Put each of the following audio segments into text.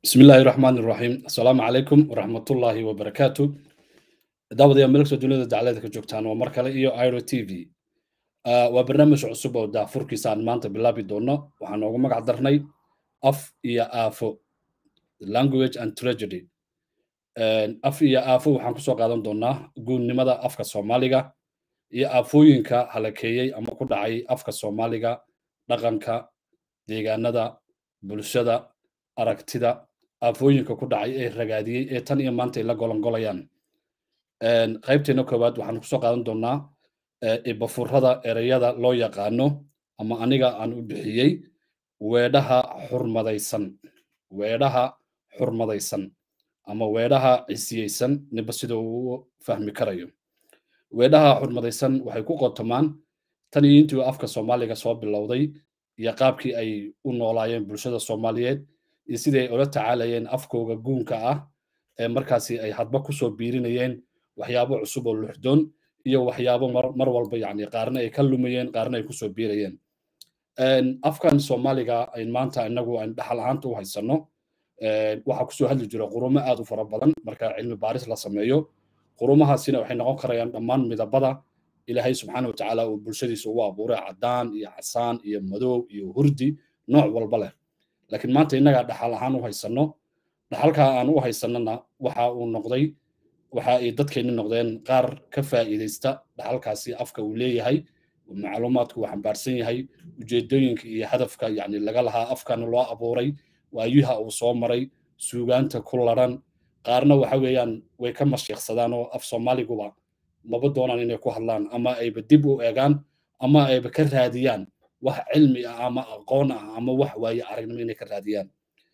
بسم الله الرحمن الرحيم السلام عليكم ورحمة الله وبركاته دعوة يا ملك سجونة دعالة كجوكتان ومركلة إيو ايرو تي في وبرنامج عصوبة ودا فركي سان مانتا بلابي دونا وحنا ومك عدرني أف إيا آفو language and tragedy af iyo aafo waxaan kusoo qaadan doonaa guunnimada afka soomaaliga iyo aafooyinka halakeeyey ama ku dhacay afka soomaaliga dhaqanka deegaanada bulshada aragtida aafooyinka ku dhacay ee ragaadiyey ee tan iyo maanta ay la golongolayaan qaybteena koowaad waxaan kusoo qaadan doonaa ibafurada ereyada loo yaqaano ama aniga aan u bixiyey weedhaha xurmadaysan weedhaha xurmadaysan ama weedhaha cisiyeysan niba sida uu fahmi karayo weedhaha xurmadaysan waxay ku qotomaan tan iyo intii afka soomaaliga soo bilowday iyo qaabkii ay u noolaayeen bulshada soomaaliyeed iyo sidii ay ula tacaalayeen afkooga guunka ah ee markaasi ay hadba kusoo biirinayeen waxyaabo cusub oo luxdoon iyo waxyaabo mar walba yani qaarna ay ka lumayeen qaarna ay kusoo biirayeen afkan soomaaliga ayn maanta inagu ayn dhaxal ahaanta u haysanno waxaa kusoo hadli jira qurumo aad u fara badan marka cilmi baaris la sameeyo qurumahaasina waxay noqon karayaan dhammaan midabada ilaahay subxaana watacaala uu bulshadiisa ugu abuuray caddaan iyo casaan iyo madow iyo hurdi nooc walba leh laakiin maanta innagaa dhaxal ahaan u haysanno dhaxalkaa aan u haysannona waxa uu noqday waxa ay dadkeenni noqdeen qaar ka faa'iidaysta dhaxalkaasi afka uu leeyahay macluumaadku uu xambaarsan yahay ujeedooyinka iyo hadafka yani laga lahaa afkana loo abuuray waayuha uu soo maray suugaanta ku laran qaarna waxa weeyaan way ka mashiiqsadaan oo af soomaaliguba maba doonaan inay ku hadlaan ama ayba dib u eegaan ama ayba ka raadiyaan wax cilmi ah ama aqoon ah ama wax waaye aragnimo inay ka raadiyaan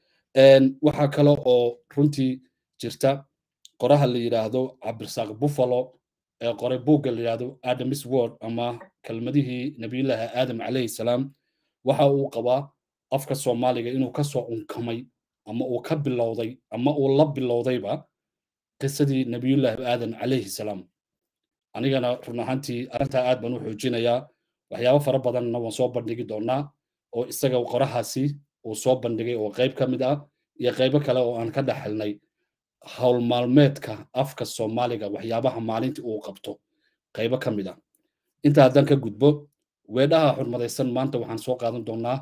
waxaa kale oo runtii jirta qoraha la yidhaahdo cabdirasaaq buffalo ee qoray buugga la yidhaahdo adamis word ama kelmadihii nabiyullaahi aadam calayhi salaam waxa uu qabaa afka soomaaliga inuu ka soo unkamay ama uu ka bilowday ama uu la bilowdayba qisadii nabiyullaahi aadan calayhi salaam anigana run ahaantii arrintaa aad baan u xoojinayaa waxyaabo fara badanna waan soo bandhigi doonaa oo isaga qorahaasi uu soo bandhigay oo qayb ka mid ah iyo qaybo kale oo aan ka dhaxelnay howl maalmeedka afka soomaaliga waxyaabaha maalintii uu qabto qaybo ka mid ah inta haddaan ka gudbo weedhaha xurmadaysan maanta waxaan soo qaadan doonaa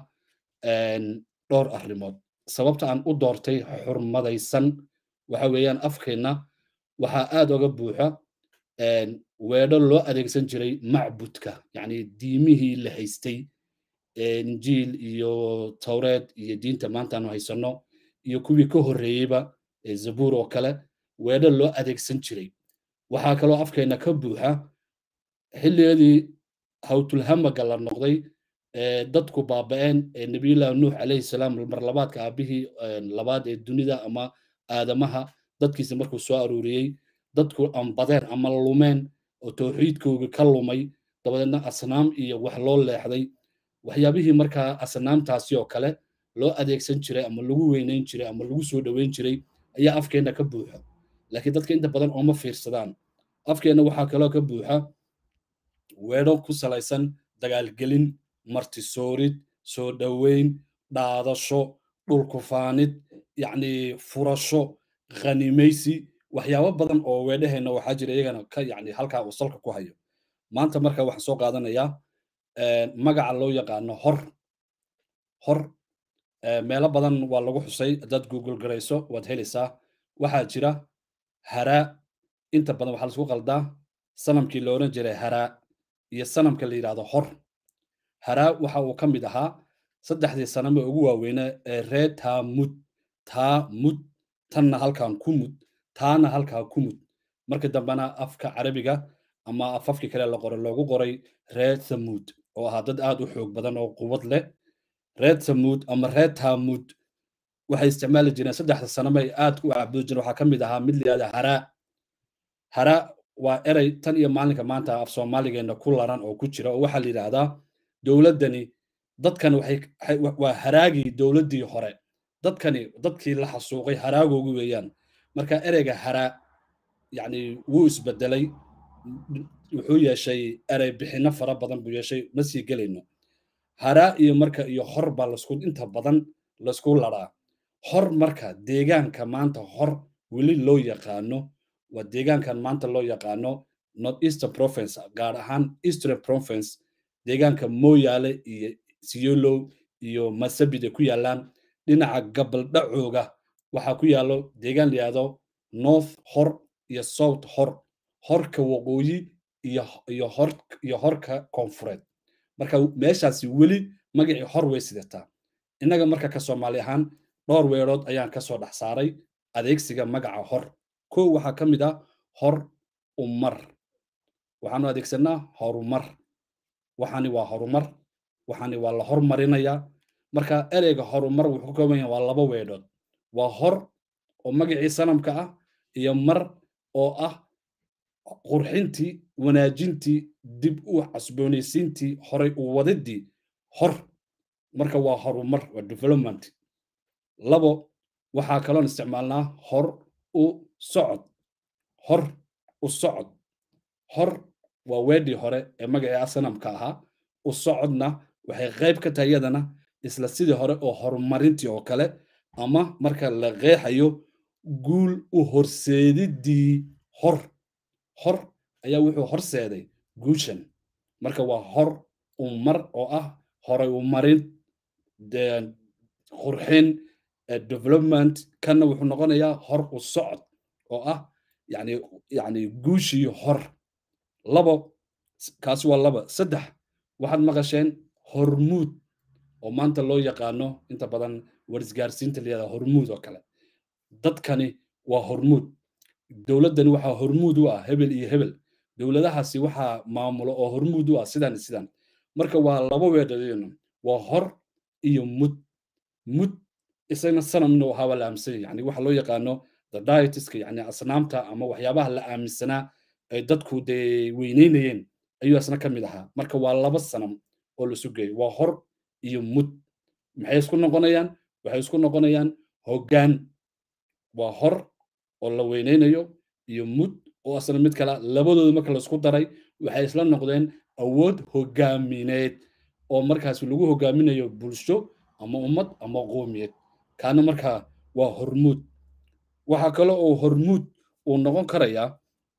dhowr arrimood sababta aan u doortay xurmadaysan waxa weeyaan afkeenna waxaa aad oga buuxa weedho loo adeegsan jiray macbudka yacni diimihii la haystay injiil iyo tawreed iyo diinta maanta aanu haysanno iyo kuwii ka horreeyeyba zabuur oo kale weedho loo adeegsan jiray waxaa kaloo afkeenna ka buuxa xilligeedii hawtulhamaga la noqday dadku baaba'een ee nabiyullahi nuux calayhi salaam marlabaadka aabihii labaad ee dunida ama aadamaha dadkiisa markuu soo aruuriyey dadku ambadeen ama lumeen oo tawxiidkooga ka lumay dabadeedna asnaam iyo wax loo leexday waxyaabihii markaa asnaamtaasi oo kale loo adeegsan jiray ama lagu weynayn jiray ama lagu soo dhoweyn jiray ayaa afkeenna ka buuxa laakiin dadka inta badan ooma fiirsadaan afkeenna waxaa kaloo ka buuxa weedho ku salaysan dagaalgelin martisoorid soo dhoweyn dhaadasho dhulkufaanid yacni furasho khanimaysi waxyaabo badan oo weedhaheenna waxaa jira iyagana ka yacni halkaa uu salka ku hayo maanta marka waxaan soo qaadanayaa magaca loo yaqaano hor hor meelo badan waa lagu xusay haddaad google garayso waad helaysaa waxaa jira haraa inta badan waxaa laisku qaldaa sanamkii la odhan jiray haraa iyo sanamka la yidhaahdo hor haraa waxa uu ka mid ahaa saddexdii saname ugu waaweyne ee ree taamud taamud tanna halkan ku mud taana halkaa ku mud marka dambena afka carabiga ama afafkii kale la qoray loogu qoray ree thamuud oo ahaa dad aad u xoog badan oo quwad leh ree thamuud ama ree taamud waxay isticmaali jireen saddexda saname ay aad u caabudi jireen waxaa ka mid ahaa mid la yidhahda haraa haraa waa erey tan iyo maalinka maanta af soomaaligeenna ku laran oo ku jira oo waxaa la yidhaahdaa dowladdani dadkan waxay waa haraagii dowladdii hore dadkani dadkii la xasuuqay haraagoogu weeyaan marka ereyga haraa yacni wuu isbedelay wuxuu yeeshay erey bixinno fara badan buu yeeshay ma sii gelayno haraa iyo marka iyo hor baa lasku inta badan laisku laraa hor marka deegaanka maanta hor weli loo yaqaano waa deegaankan maanta loo yaqaano north eastern province gaar ahaan eastern province deegaanka mooyaale iyo siyolow iyo masabida ku yaalaan dhinaca gabaldhacooga waxaa ku yaallo deegaan layihahdo north hor iyo south hor horka waqooyi iyo iyo hor iyo horka koonfureed marka meeshaasi weli magacii hor way sidataa innaga marka ka soomaali ahaan dhowr weerood ayaan ka soo dhex saaray adeegsiga magaca hor kow waxaa ka mid ah hor umar waxaanu adeegsanaa horumar waxaani waa horumar waxaani waa la hormarinayaa marka ereyga horumar wuxuu ka kooban yahay waa laba weedhood waa hor oo magacii sanamka ah iyo mar oo ah qurxintii wanaajintii dib u casboonaysiintii horay u wadidii hor marka waa horumar waa development labo waxaa kaloon isticmaalnaa hor u socod hor u socod hor waa weedhii hore ee magacii asanamka ahaa u socodna waxay qayb ka tahay iyadana isla sidii hore oo horumarintii oo kale ama marka la qeexayo guul u horseedidii hor hor ayaa wuxuu horseeday guushan marka waa hor umar oo ah horay u marin qurxin development kanna wuxuu noqonayaa hor u socod oo ah yani yani guushii hor labo kaasi waa laba saddex waxaad maqasheen hormuud oo maanta loo yaqaano inta badan warisgaarsiinta layihahda hormuud oo kale dadkani waa hormuud dowladdani waxaa hormuud u ah hebel iyo hebel dowladahaasi waxaa maamulo oo hormuud u ah sidan sidan marka waa laba weedhadeen waa hor iyo mud mud isagna sanamna waxaaba la aaminsan yani waxa loo yaqaano the dietiska yani asnaamta ama waxyaabaha la aaminsanaa ay dadku dee weyneynayeen ayuu asna ka mid ahaa marka waa laba sanam oo la sugeeyo waa hor iyo mud maxay isku noqonayaan waxay isku noqonayaan hoggaan waa hor oo la weyneynayo iyo mud oo asna mid kala labadooda marka laisku daray waxay isla noqdeen awood hogaamineed oo markaas lagu hogaaminayo bulsho ama ummad ama qoomiyeed kaana markaa waa hormuud waxaa kale oo hormuud uu noqon karayaa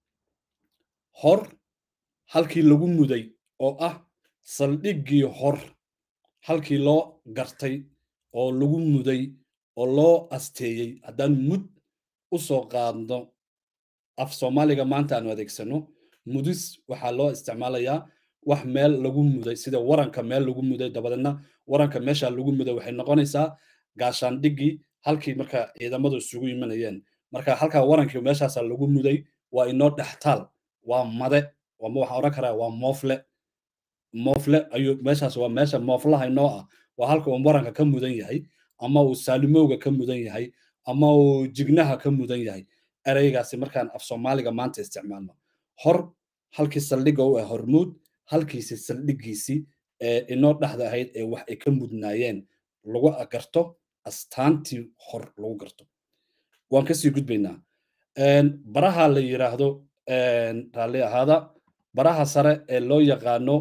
hor halkii lagu muday oo ah saldhiggii hor halkii loo gartay oo lagu muday oo loo asteeyey haddaan mud u soo qaadno af soomaaliga maanta aanu adeegsano mudis waxaa loo isticmaalayaa wax meel lagu muday sida waranka meel lagu muday dabadeedna waranka meesha lagu muday waxay noqonaysaa gaashaandhiggii halkii marka ciidamadu isugu imanayeen marka halkaa warankii meeshaasaa lagu muday waa inoo dhextaal waa made ama waxaan odhan karaa waa moofle moofle ayuu meeshaas waa meesha mooflaha inoo ah waa halka uu waranka ka mudan yahay ama uu saalimowga ka mudan yahay ama uu jignaha ka mudan yahay ereygaasi markaan af soomaaliga maanta isticmaalno hor halkii saldhigga u ah hormuud halkiisi saldhiggiisii ee inoo dhexda ahayd ee wax ay ka mudnaayeen lagu garto astaantii hor lagu garto waan kasii gudbaynaa baraha la yiraahdo raalli ahaada baraha sare ee loo yaqaano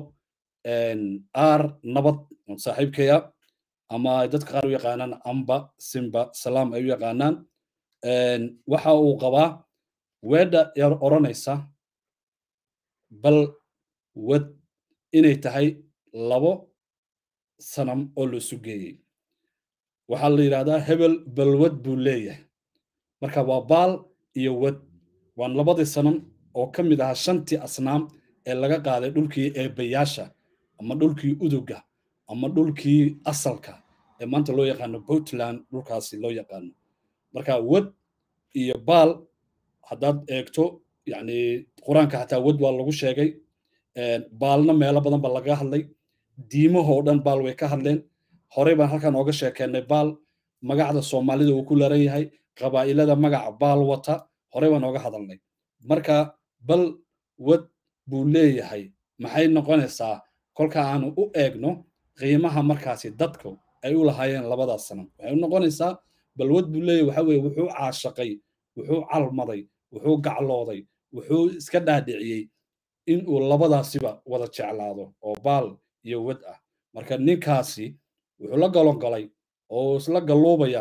r nabad saaxiibkaya ama dadka qaar u yaqaanaan amba simba salaam ay u yaqaanaan waxa uu qabaa weedha yar odhanaysa bal wad inay tahay labo sanam oo la isu geeyey waxaa la yidhahdaa hebel balwad buu leeyahay marka waa baal iyo wad waan labadii sanam oo ka mid ahaa shantii asnaam ee laga qaaday dhulkii eebayaasha ama dhulkii uduga ama dhulkii asalka ee maanta loo yaqaano puntland dhulkaasi loo yaqaano marka wad iyo baal haddaad eegto yani qur-aanka xataa wad waa lagu sheegay baalna meelo badan ba laga hadlay diimahoo dhan baal way ka hadleen horey baan halkan ooga sheekeennay baal magacda soomaalida uu ku laran yahay qabaa'ilada magaca baal wata horey baan ooga hadalnay marka bal wad buu leeyahay maxay noqonaysaa kolka aanu u eegno qiimaha markaasi dadku ay u lahaayeen labadaas sano waxay u noqonaysaa bal wad buu leeyahay waxa weeye wuxuu caashaqay wuxuu calmaday wuxuu gaclooday wuxuu iska dhaadhiciyey in uu labadaasiba wada jeclaado oo baal iyo wad ah marka ninkaasi wuxuu la galongalay oo isla galluubayaa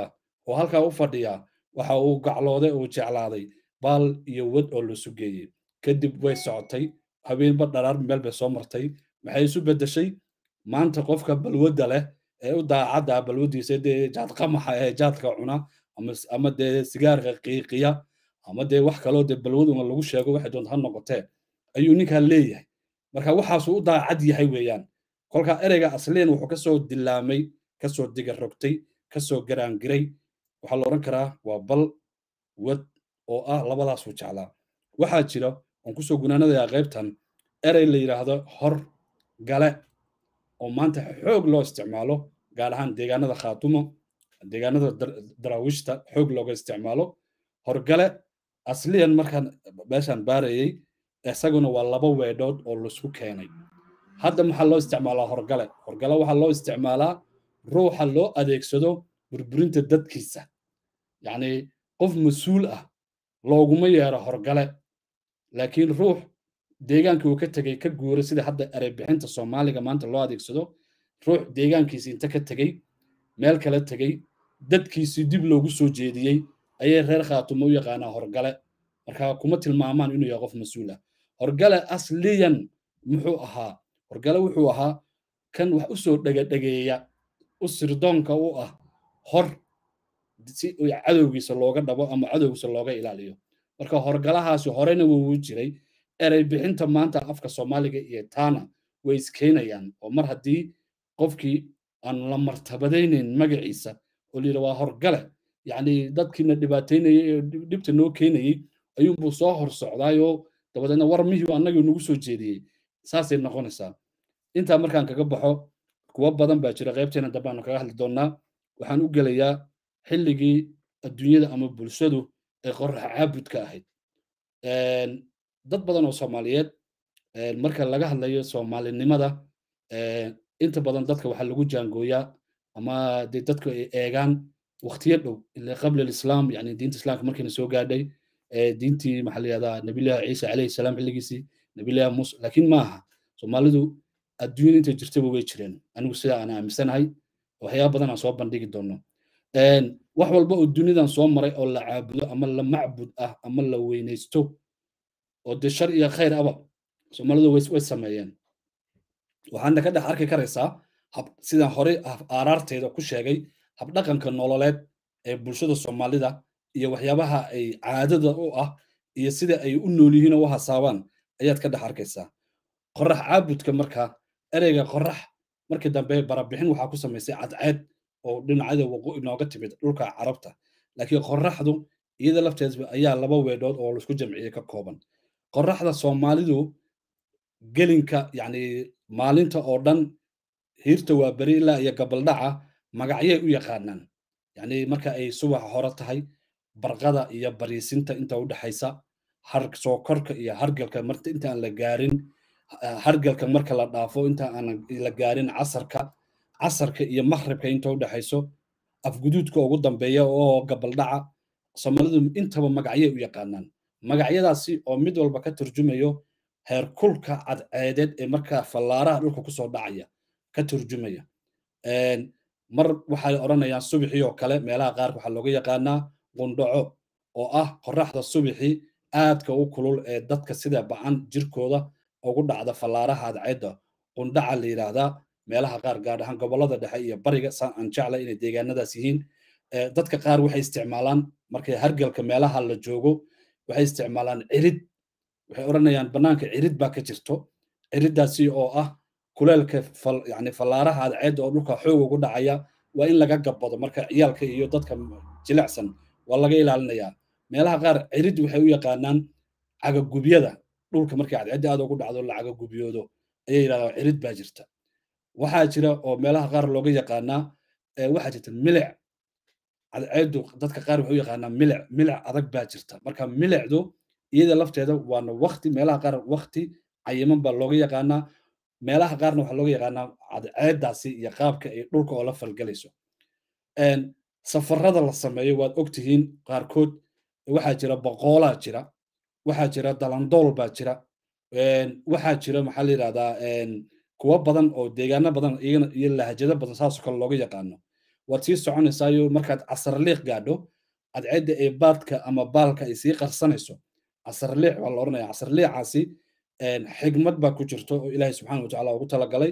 oo halkaa u fadhiya waxa uu gaclooday oo jeclaaday baal iyo wad oo la sugeeyey kadib way socotay habeenba dharaar meel bay soo martay maxay isu beddeshay maanta qofka balwadda leh ee u daacadda balwaddiisa dee jaadqamaxa ee jaadka cuna ama dee sigaarka qiiqiya ama dee wax kaloo dee balwaduna lagu sheego waxay doonta ha noqotee ayuu ninkan leeyahay marka waxaasuu u daacad yahay weeyaan kolkaa ereyga asliyan wuxuu kasoo dilaamay kasoo diga rogtay kasoo garaangiray waxaa la odhan karaa waa bal wad oo ah labadaasuu jeclaa waxaa jira oon kusoo gunaanadayaa qaybtan erey la yidhaahdo hor gale oo maanta xoog loo isticmaalo gaar ahaan deegaanada khaatumo deegaanada daraawiishta xoog looga isticmaalo horgale asliyan markaan meeshaan baarayey isaguna waa laba weedhood oo laisku keenay hadda maxaa loo isticmaalaa horgale horgale waxaa loo isticmaalaa ruuxa loo adeegsado burburinta dadkiisa yacni qof mas-uul ah looguma yeero horgale laakiin ruux deegaankii uu ka tegey ka guuray sida hadda ereybixinta soomaaliga maanta loo adeegsado ruux deegaankiisi inta ka tegey meel kala tegey dadkiisii dib loogu soo jeediyey ayay reer khaatumo u yaqaanaa horgale marka kuma tilmaamaan inuu yahay qof mas-uul ah horgale asliyan muxuu ahaa horgale wuxuu ahaa kan wax u soo dhegadhegeeya u sirdoonka u ah hor si cadowgiisa looga dhabo ama cadowgiisa looga ilaaliyo marka horgalahaasi horena wuu jiray erey bixinta maanta afka soomaaliga iyo taana way iskeenayaan oo mar haddii qofkii aan la martabadaynayn magaciisa oo layidhi waa horgale yacni dadkiina dhibaataynayay ee dhibta noo keenayey ayuunbuu soo hor socdaayoo dabadeedna war mihii annagii nagu soo jeediyey saasay noqonaysaa intaa markaan kaga baxo kuwo badan baa jira qaybteena dambe aanu kaga hadli doonnaa waxaan u gelayaa xilligii adduunyada ama bulshadu ee qorrax caabudka ahayd dad badan oo soomaaliyeed marka laga hadlayo soomaalinimada inta badan dadka waxaa lagu jaangooyaa ama dee dadku ay eegaan waqtiyo dhow ila qabla alislaam yani diinta islaamka markiina soo gaadhay diintii maxaa la yihahdaa nabilahi ciisa calayhi salaam xilligiisii nabilahi muuse laakiin maaha soomaalidu adduunyada intay jirtaba way jireen anigu sida aan aaminsanahay waxyaaba badan aan soo bandhigi doono wax walba oo dunidan soo maray oo la caabudo ama la macbud ah ama la weynaysto oo dee shar iyo khayr aba soomaalidu way sameeyeen waxaana ka dhex arki karaysaa sidaan horey aaraarteeda ku sheegay habdhaqanka nololeed ee bulshada soomaalida iyo waxyaabaha ay caadada u ah iyo sida ay u nool yihiin oo u hasaabaan ayaad ka dhex arkaysaa qorax caabudka marka ereyga qorax markii dambe barabixin waxaa ku samaysay cadceed oo dhinacyada waqooyi inooga timid dhulka carabta laakiin qoraxdu iyada lafteedba ayaa laba weedhood oo laisku jamciyey ka kooban qoraxda soomaalidu gelinka yacni maalinta oo dhan hiirta waa beri ilaa iyo gabaldhaca magacyay u yaqaanaan yacni marka ay subaxa hore tahay barqada iyo bariisinta inta u dhexaysa har soo korka iyo hargalka marta inta aan la gaarin hargalka marka la dhaafo inta aan la gaarin casarka casarka iyo makhribka inta u dhexayso afguduudka ugu dambeeya oo gabaldhaca soomaalidu intaba magacyay u yaqaanaan magacyadaasi oo mid walba ka turjumayo heerkulka cadceedeed ee markaa fallaaraha dhulka kusoo dhacaya ka turjumaya mar waxay odhanayaan subixii oo kale meelaha qaarka waxaa looga yaqaanaa qundhaco oo ah qoraxda subixii aadka u kulul ee dadka sida bacan jirkooda ugu dhacda fallaaraha cadceedda qundhaca la yidhaahdaa meelaha qaar gaar ahaan gobollada dhexe iyo bariga saan aan jeclay inay deegaanadaas yihiin dadka qaar waxay isticmaalaan markay hargalka meelaha la joogo waxay isticmaalaan cirid waxay odhanayaan bannaanka cirid baa ka jirto ciriddaasi oo ah kuleelka yani fallaaraha cadceedda oo dhulka xoog ugu dhacaya waa in laga gabbado marka ciyaalka iyo dadka jilicsan waa laga ilaalinayaa meelaha qaar cirid waxay u yaqaanaan cagagubyada dhulka markay cadceedda aad ugu dhacdo la cagagubiyoodo ayay yidhahdaan cirid baa jirta waxaa jira oo meelaha qaar looga yaqaanaa waxaa jirta milic cadceeddu dadka qaar waxay u yaqaanaa milic milic adag baa jirta marka milicdu iyada lafteeda waana wakti meelaha qaar wakti cayiman baa looga yaqaanaa meelaha qaarna waxaa looga yaqaanaa cadceeddaasi iyo qaabka ay dhulka oo la falgelayso safarada la sameeyo waad ogtihiin qaarkood waxaa jira boqoolaa jira waxaa jira dalandool baa jira waxaa jira maxaa la yidhahdaa kuwo badan oo deegaano badan iyagana iyo lahjado badan saasoo kale looga yaqaano waad sii soconaysaayo markaad casarliiq gaadho cadceedda ee baadka ama baalka ay sii qarsanayso casarliic waa la odhanaya casarliicaasi xigmad baa ku jirto oo ilaahay subxaana watacaala ugu talagalay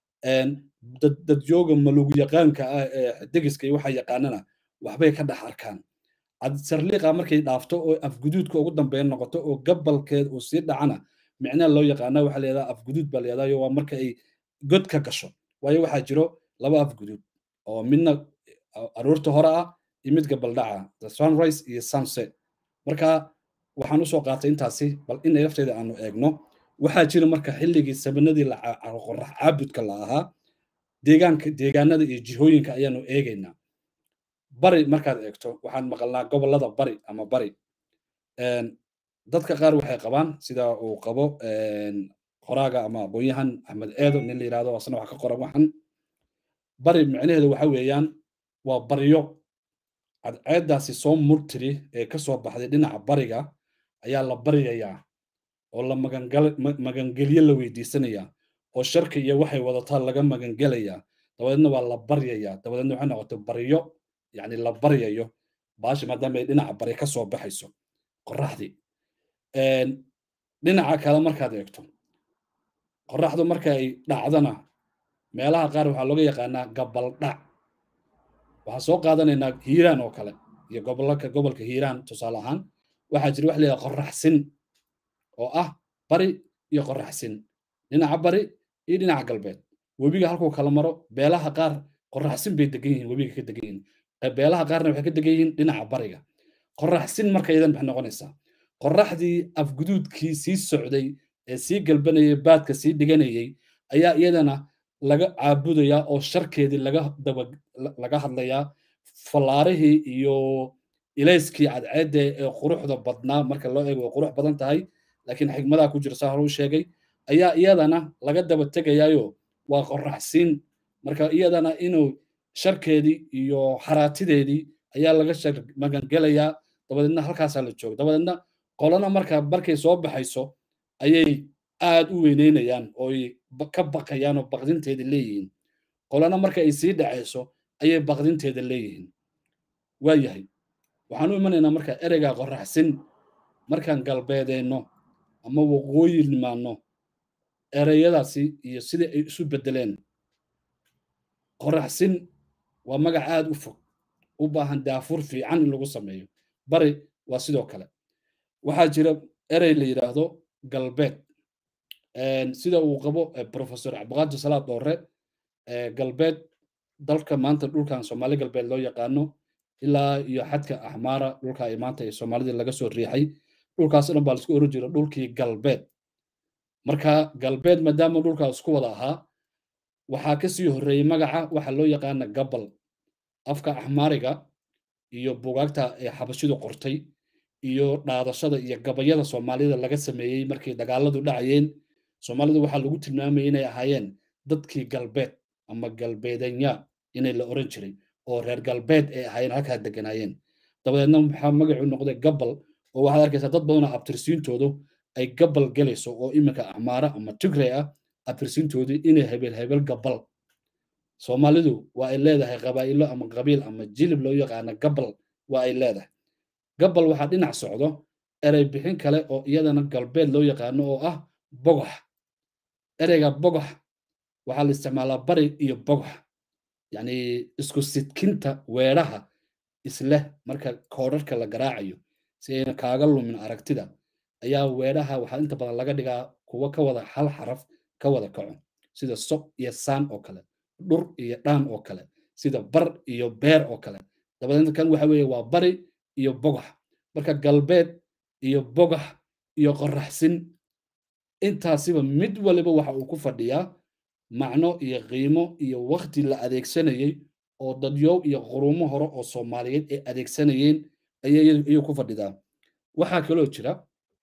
dadjooga malugu yaqaanka ah ee degiska iyo waxa yaqaanana waxbay ka dhex arkaan sarliiqa markay dhaafto oo afguduudka ugu dambeyn noqoto oo gabalkeed uu sii dhacana micnaha loo yaqaana waxaa layidhaha afguduud baa layidhahda waa marka ay god ka gasho waayo waxaa jiro laba afguduud oo midna aroorta hore ah iyo mid gabaldhaca the sunrise iyo sunset marka waxaan usoo qaatay intaasi bal inay lafteeda aanu eegno waxaa jira marka xilligii sabanadii qorax caabudka la ahaa deegaanka deegaanada iyo jihooyinka ayaanu eegaynaa bari markaad eegto waxaan maqalnaa gobolada bari ama bari dadka qaar waxay qabaan sida uu qabo qoraaga ama aqoonyahan axmed eedo nin la yirahdo asna wax ka qoran waxan bari micnaheedu waxa weeyaan waa baryo cadceeddaasi soo murtiri ee ka soo baxday dhinaca bariga ayaa la baryayaa oo la magangelyo la weydiisanayaa oo sharka iyo waxay wadataa laga magangelayaa dabadeedna waa la baryayaa dabadeedna waxay noqotay baryo yani la baryayo baashi maadaama ay dhinaca bari ka soo baxayso qoraxdii dhinaca kale markaad eegto qoraxdu marka ay dhacdana meelaha qaar waxaa looga yaqaanaa gabaldhac waxaan soo qaadanaynaa hiiraan oo kale iyo gobolka gobolka hiiraan tusaale ahaan waxaa jira wax la yidhaha qoraxsin oo ah bari iyo qoraxsin dhinaca bari iyo dhinaca galbeed webiga halkuu kala maro beelaha qaar qoraxsin bay degan yihiin webiga ka degan yihiin beelaha qaarna waxay ka degan yihiin dhinaca bariga qoraxsin marka iyadan maxay noqonaysaa qoraxdii afguduudkii sii socday ee sii galbanayay baadka sii dhiganayay ayaa iyadana laga caabudayaa oo sharkeedii laga daba laga hadlayaa fallaarihii iyo ilayskii cadceedda ee quruxda badnaa marka loo eego way qurux badan tahay laakiin xigmadaha ku jira saa hore u sheegay ayaa iyadana laga daba tegayaayo waa qoraxsiin marka iyadana inuu sharkeedii iyo xaraatideedii ayaa laga shar magangelayaa dabadeedna halkaasaa la jooga dabadeedna qolana marka markay soo baxayso ayay aad u weyneynayaan oo ka baqayaan oo baqdinteeda leeyihiin qolana marka ay sii dhacayso ayay baqdinteeda leeyihiin waa yahay waxaan u imanaynaa marka ereyga qoraxsin markaan galbeedeenno ama waqooyi nimaanno ereyadaasi iyo sida ay isu beddeleen qoraxsin waa magac aad u fog u baahan daafur fiican in lagu sameeyo bari waa sidoo kale waxaa jira erey la yidhaahdo galbeed sida uu qabo professor cabdiqaadir salaad doore galbeed dalka maanta dhulkan soomaali galbeed loo yaqaano ilaa iyo xadka axmaara dhulka ay maanta ee soomaalida laga soo riixay dhulkaas dhan baa laisku oran jira dhulkii galbeed marka galbeed maadaama dhulkaas isku wada ahaa waxaa kasii horreeyey magaca waxa loo yaqaana gabal afka axmaariga iyo bugaagta ee xabashidu qortay iyo dhaadashada iyo gabayada soomaalida laga sameeyey markii dagaaladu dhacayeen soomaalidu waxaa lagu tilmaamayay inay ahaayeen dadkii galbeed ama galbeedanya inay la oran jiray oo reer galbeed ay ahaayeen halkaa deganaayeen dabadeedna maxaa magacu noqday gabal oo waxaad arkaysaa dad badanoo abtirsiintoodu ay gabal gelayso oo iminka axmaara ama tigray ah abtirsiintoodu inay hebel hebel gabal soomaalidu waa ay leedahay qabaa'ilo ama qabiil ama jilib loo yaqaana gabal waa ay leedahay gabal waxaa dhinac socdo erey bixin kale oo iyadana galbeed loo yaqaano oo ah bogox ereyga bogox waxaa la isticmaalaa bari iyo bogox yacni isku sidkinta weedhaha isleh marka koodharka la garaacayo si ayna kaaga lumin aragtida ayaa weedhaha waxaa inta badan laga dhigaa kuwo ka wada hal xaraf ka wada kaco sida soq iyo saan oo kale dhur iyo dhaan oo kale sida bar iyo beer oo kale dabadeedna kan waxa weeye waa bari iyo bogax marka galbeed iyo bogax iyo qoraxsin intaasiba mid waliba waxa uu ku fadhiyaa macno iyo qiimo iyo wakti la adeegsanayey oo dadyow iyo qurumo hore oo soomaaliyeed ay adeegsanayeen ayay ku fadhidaa waxaa kaloo jira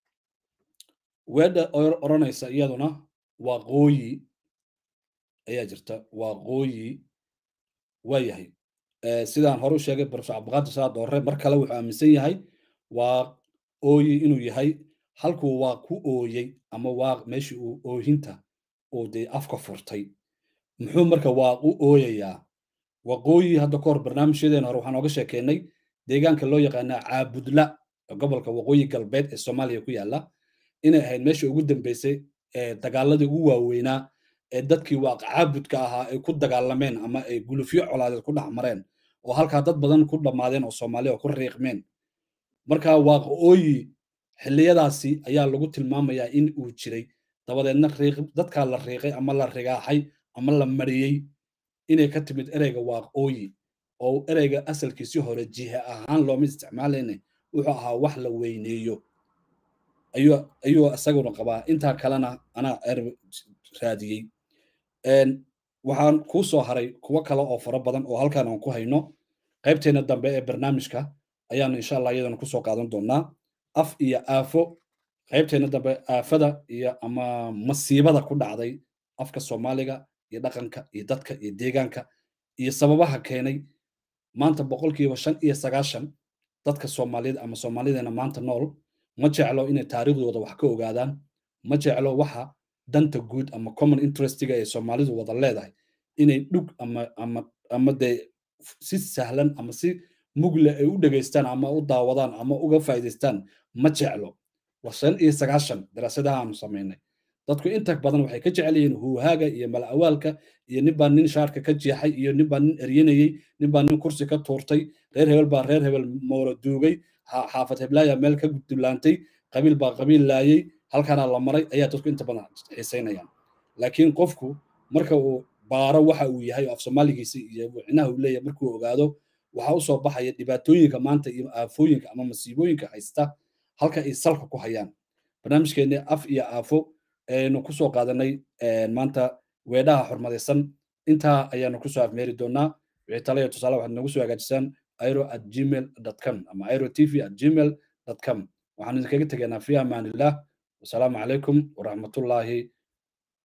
weedha odhanaysa iyaduna waa qooyi ayaa jirta waa qooyi waa yahay sidaan hore u sheegay profesor cabdiqaadir salaad doore mar kale wuxuu aaminsan yahay waa ooyi inuu yahay halkuu waa ku ooyey ama waa meeshii uu oohinta oo dee afka furtay muxuu marka waa u ooyayaa waqooyi hadda kahor barnaamijyadeena hore waxaan ooga sheekeynay deegaanka loo yaqaanaa caabudla gobolka waqooyi galbeed ee soomaaliya ku yaala inay ahayd meesha ugu dambeysay ee dagaaladii ugu waaweynaa ee dadkii waaq caabudka ahaa ay ku dagaalameen ama ay gulufyo colaadeed ku dhex mareen oo halkaa dad badan ku dhammaadeen oo soomaaliya oo ku riiqmeen marka waaqooyi xilliyadaasi ayaa lagu tilmaamayaa in uu jiray dabadeedna dadkaa la riiqay ama la rigaaxay ama la mariyey inay ka timid ereyga waaqooyi oo ereyga asalkiisii hore jihe ahaan looma isticmaalayne wuxuu ahaa wax la weyneeyo ayuu isaguna qabaa intaa kalena anaa raadiyey waxaan kuu soo haray kuwo kale oo fara badan oo halkaan aan ku hayno qaybteena dambe ee barnaamijka ayaanu insha allah iyadana kusoo qaadan doonaa af iyo aafo qaybteena dambe aafada iyo ama masiibada ku dhacday afka soomaaliga iyo dhaqanka iyo dadka iyo deegaanka iyo sababaha keenay maanta boqolkiiba shan iyo sagaashan dadka soomaaliyeed ama soomaalideena maanta nool ma jeclo inay taariikhdooda wax ka ogaadaan ma jeclo waxa danta guud ama common interestiga ee soomaalidu wada leedahay inay dhug ama ama ama dee si sahlan ama si mugle ay u dhegaystaan ama u daawadaan ama uga faa'iidaystaan ma jeclo waa shan iyo sagaashan daraasadaha aanu samaynay dadku inta badan waxay ka jecel yihiin huuhaaga iyo malawaalka iyo nin baa nin shaarka ka jeexay iyo nin baa nin eryanayey nin baa nin kursi ka tuurtay reer hebel baa reer hebel moolo duugay xaafad heblaaya meel ka dulaantay qabiil baa qabiil laayey halkaana la maray ayaa dadku inta badan xiisaynayaan laakiin qofku marka uu baaro waxa uu yahay af soomaaligiisa iyo wicnaha uu leeyahay markuu ogaado waxaa u soo baxaya dhibaatooyinka maanta iyo aafooyinka ama masiibooyinka haysta halka ay salka ku hayaan barnaamijkeenni af iyo aafo aynu kusoo qaadanay maanta weedhaha xurmadaysan intaa ayaanu kusoo afmeeri doonaa wixii tale iyo tusaale waxaad nagu soo hagaajisaan airo at gmail com ama airo tv at gmail com waxaan idinkaga tegaynaa fi amaanillah wasalaamu calaykum waraxmatullaahi